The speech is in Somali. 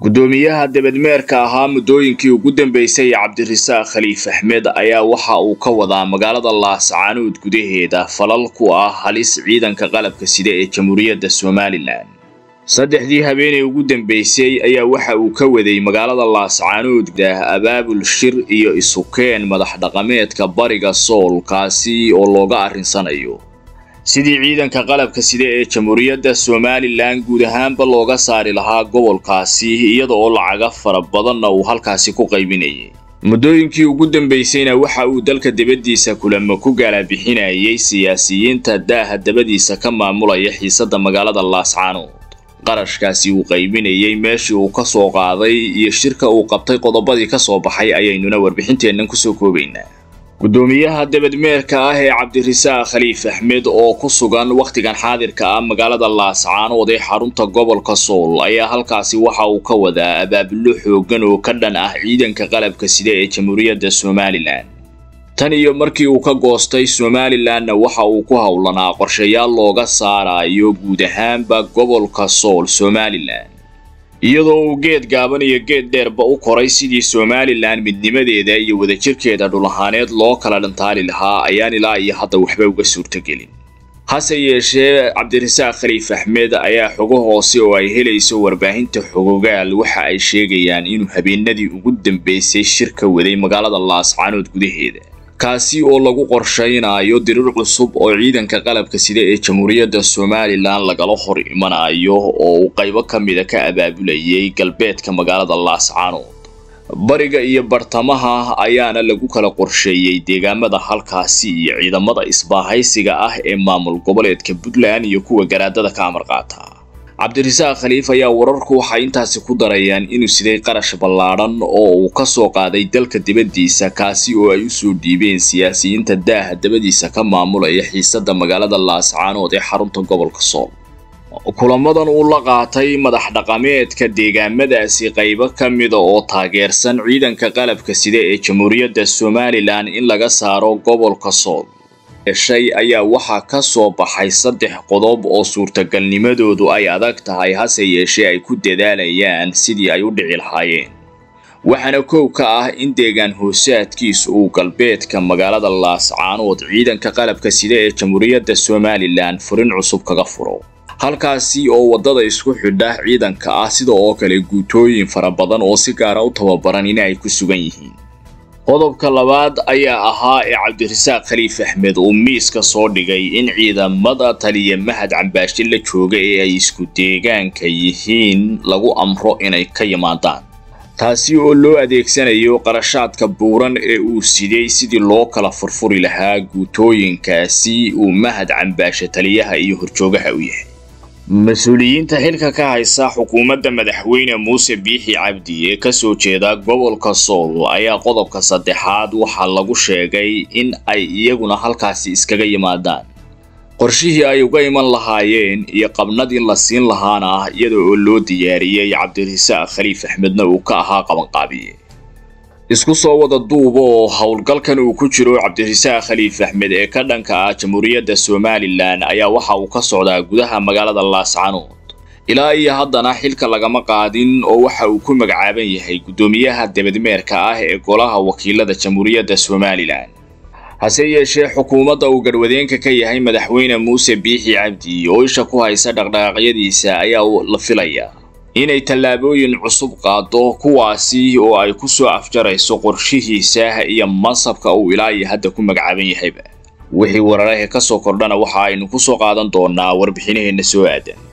guddoomiyaha debadmeerka ahaa muddooyinkii ugu dambeysay cabdirasaaq khaliif axmed ayaa waxa uu ka wadaa magaalada laascaanood gudaheeda falal ku ah halis ciidanka qalabka sida ee jamhuuriyadda somalilan saddexdii habeenay ugu dambeysay ayaa waxa uu ka waday magaalada laascaanood dah abaabul shir iyo isukeen madax dhaqameedka bariga sool kaasi oo looga arrinsanayo sidii ciidanka qalabka sida ee jamhuuriyadda somalilan guud ahaanba looga saari lahaa gobolkaasi iyada oo lacaga fara badanna uu halkaasi ku qaybinayay muddooyinkii ugu dambeysayna waxa uu dalka dibaddiisa kulamo ku gaalabixinayay siyaasiyiinta daaha dabadiisa ka maamulaya xiisadda magaalada laascaanood qarashkaasi uu qaybinayay meeshii uu ka soo qaaday iyo shirka uu qabtay qodobadii ka soo baxay ayaynuna warbixinteennan kusoo koobaynaa guddoomiyaha debadmeerka ah ee cabdirasaaq khaliif axmed oo ku sugan wakhtigan xaadirka ah magaalada laascaanood ee xarunta gobolka sool ayaa halkaasi waxa uu ka wadaa abaabulo xooggan oo ka dhan ah ciidanka qalabka sida ee jamhuuriyadda somalilan tan iyo markii uu ka goostay somalilanna waxa uu ku howlanaa qorshayaal looga saarayo guud ahaanba gobolka sool somalilan iyadoo uu geed gaaban iyo geed dheerba u koray sidii somalilan midnimadeeda iyo wadajirkeeda dhul ahaaneed loo kala dhantaali lahaa ayaan ilaa iyo hadda waxba uga suurtogelin hase yeeshee cabdirasaaq khaliif axmed ayaa xogo hoose oo ay helayso warbaahinta xogogaal waxa ay sheegayaan inuu habeenadii ugu dambeysay shirka waday magaalada laascaanood gudaheeda kaasi oo lagu qorshaynayo dirir cusub oo ciidanka qalabka sida ee jamhuuriyadda somalilan lagala hor imanayo oo uu qaybo ka mida ka abaabulayay galbeedka magaalada laascaanood bariga iyo bartamaha ayaana lagu kala qorsheeyey deegaamada halkaasi iyo ciidamada isbaahaysiga ah ee maamul goboleedka puntland iyo kuwa garaadada ka amar qaata cabdirasaaq khaliif ayaa wararku waxay intaasi ku darayaan inuu siday qarash ballaadhan oo uu ka soo qaaday dalka dibaddiisa kaasi oo ay usoo dhiibeen siyaasiyiinta daaha dabadiisa ka maamulaya xiisadda magaalada laascaanood ee xarunta gobolka sool kulamadan uu la qaatay madax dhaqameedka deegaamadaasi qaybo ka mida oo taageersan ciidanka qalabka sida ee jamhuuriyadda somalilan in laga saaro gobolka sool shay ayaa waxaa ka soo baxay saddex qodob oo suurtagalnimadoodu ay adag tahay hase yeeshee ay ku dadaalayaan sidii ay u dhici lahaayeen waxaana koow ka ah in deegaan hoosaadkiisu uu galbeedka magaalada laascaanood ciidanka qalabka sida ee jamhuuriyadda somalilan furin cusub kaga furo halkaasi oo waddada isku xidha ciidanka ah sida oo kale guutooyin fara badan oo si gaara u tababaran in ay ku sugan yihiin qodobka labaad ayaa ahaa ee cabdirasaaq khaliif axmed uu miiska soo dhigay in ciidamada taliya mahad cambaashe la jooga ee ay isku deegaanka yihiin lagu amro inay ka yimaadaan taasi oo loo adeegsanayo qarashaadka buuran ee uu siday sidii loo kala furfuri lahaa guutooyinkaasi uu mahad cambaashe taliyaha iyo horjoogaha u yahay mas-uuliyiinta xilka ka haysa xukuumadda madaxweyne muuse biixi cabdi ee kasoo jeeda gobolka sool ayaa qodobka saddexaad waxaa lagu sheegay in ay iyaguna halkaasi iskaga yimaadaan qorshihii ay uga iman lahaayeen iyo qabnadii la siin lahaana ah iyada oo loo diyaariyey cabdirasaaq khaliif axmedna uu ka ahaa qabanqaabiye isku soo wada duuba oo howlgalkan uu ku jiro cabdirasaaq khaliif axmed ee ka dhanka ah jamhuuriyadda somalilan ayaa waxa uu ka socdaa gudaha magaalada laascaanood ilaa iyo haddana xilka lagama qaadin oo waxa uu ku magacaaban yahay guddoomiyaha debadmeerka ah ee golaha wakiilada jamhuuriyadda somalilan hase yeeshee xukuumadda uu garwadeenka ka yahay madaxweyne muuse biixi cabdi oo isha ku haysa dhaqdhaqaaqyadiisa ayaa la filaya inay tallaabooyin cusub qaado kuwaasi oo ay ku soo afjarayso qorshihiisa iyo mansabka uu ilaa iyo hadda ku magacaaban yahayba wixii wararahe ka soo kordhana waxa aynu ku soo qaadan doonaa warbixinaheenna soo aadan